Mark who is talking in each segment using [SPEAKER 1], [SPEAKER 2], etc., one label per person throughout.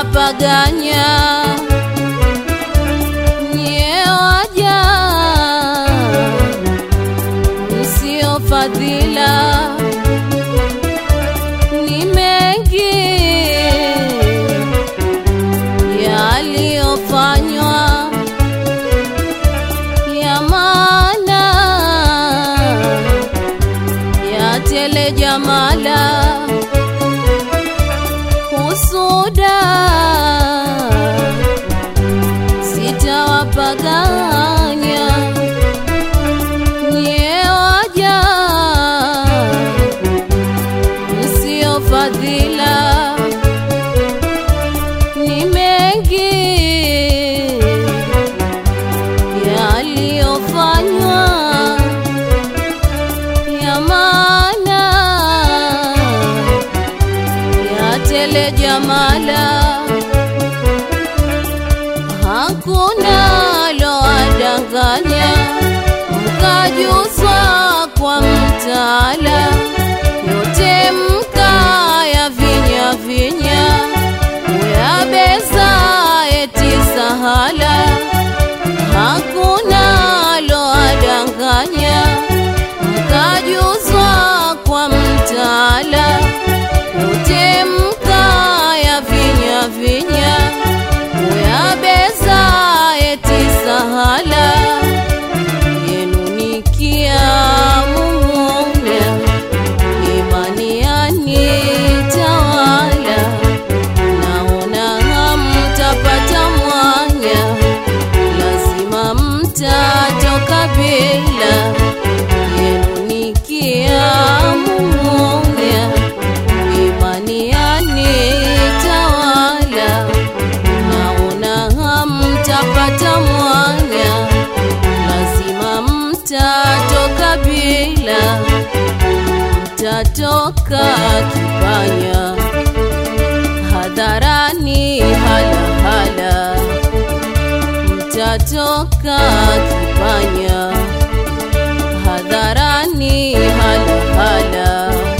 [SPEAKER 1] sitawapaganya nyie waja msio fadhila ni mengi yaliyofanywa ya maana ya tele jamala husuda sitawapaganya nyie waja msio fadhila ni mengi yaliyofanywa ya maana ya tele jamala hakuna loadanganya mkajuzwa kwa mtaala yote mkaya vinya vinya uyabeza eti sahala hakuna loadanganya mkajuzwa kwa mtaala yote mkaya vinya vinya uyabeza eti sahala yenu nikiamumuna imani yanitawala naona hamtapata mwanya lazima mtatoka bila yenu nikiamumuna imani yanitawala naona hamtapata mwanya lazima mtatoka bila mtatoka kipanya hadharani halahala mtatoka kipanya hadharani halahala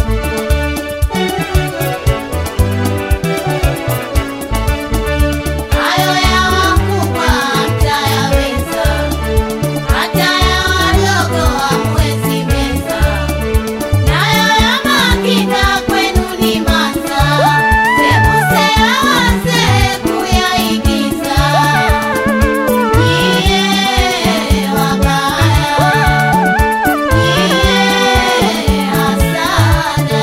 [SPEAKER 2] Hayo ya wakubwa hamtayaweza, hata ya wadogo hamwezi meza. Nayo ya makinda kwenu ni masa, sembuse ya wazee kuyaigiza. Nyie wabaya, nyie hasada.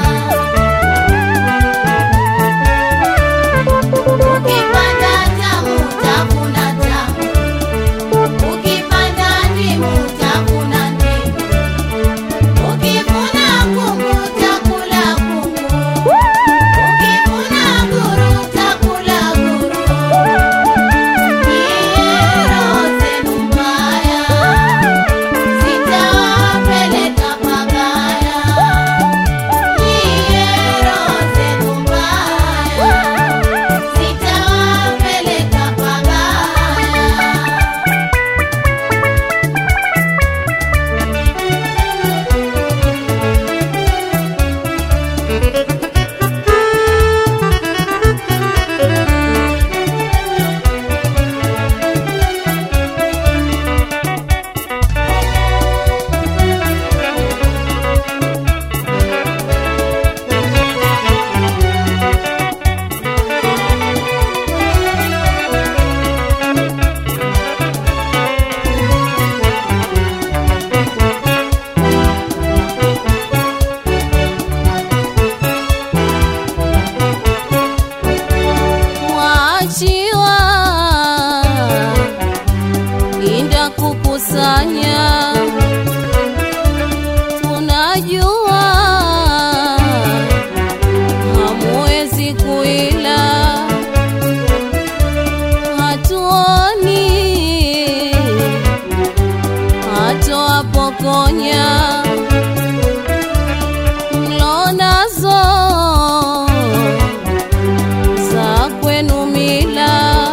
[SPEAKER 2] Ukipanda tamu utavuna tamu, ukipanda ndimu utavuna ndimu, ukivuna kungu utakula kungu, ukivuna guru utakula guru. Nyie roho zenu mbaya, sitawapeleka pabaya. Nyie roho zenu mbaya sitawapeleka pabaya.
[SPEAKER 1] mwachiwa inda kukusanya tunajua hamwezi kuila hatuoni hatoapokonya mlonazo za kwenu mila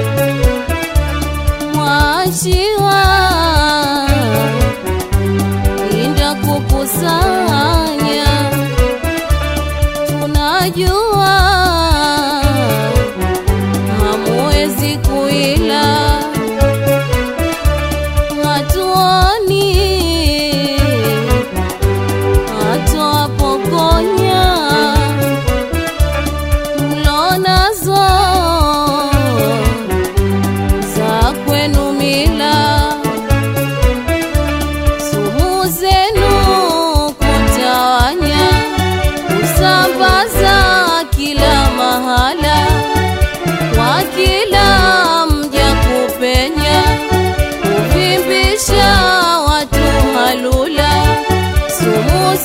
[SPEAKER 1] mwashiwa inda kukusanya tunajua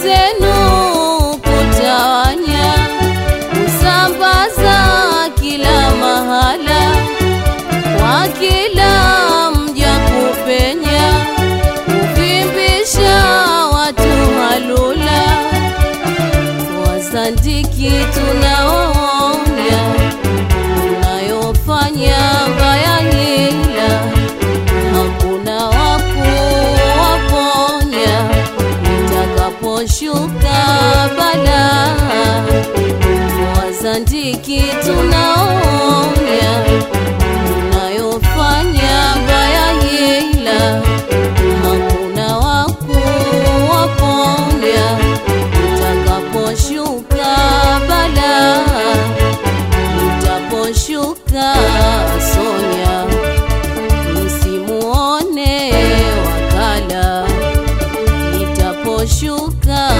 [SPEAKER 1] zenu kutawanya, kusambaza kila mahala, kwa kila mja kupenya, kuvimbisha watu halula, wazandiki tunaonya, unayofanya mbaya hila hakuna wakuwaponya itakaposhuka bala wazandiki tunaonya unayofanya mbaya hila hakuna wakuwaponya itakaposhuka bala itaposhuka sonya msimuone wakala itaposhuka